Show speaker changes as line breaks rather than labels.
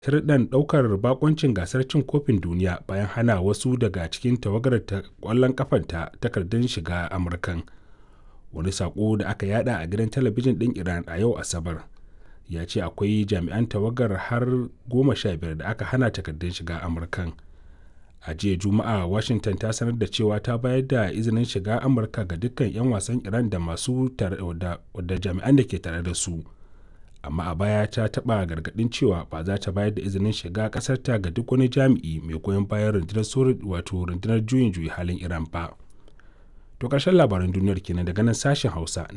sharaɗin ɗaukar bakoncin gasar cin kofin duniya bayan hana wasu daga cikin tawagar ta ƙwallon kafanta takardun shiga amurkan wani sako da aka yada a gidan talabijin ɗin iran a yau asabar ya ce akwai jami'an tawagar har goma sha biyar da aka hana takardun shiga amurkan a jiya juma'a washington ta sanar da cewa ta bayar da izinin shiga amurka ga dukkan 'yan wasan iran da masu da jami'an da ke tare da su amma a baya ta taɓa gargaɗin cewa ba za ta bayar da izinin shiga ƙasarta ga duk wani jami'i mai goyon bayan rundunar wato rundunar juyin juyi halin iran ba to ƙarshen labaran duniyar kenan daga nan sashen hausa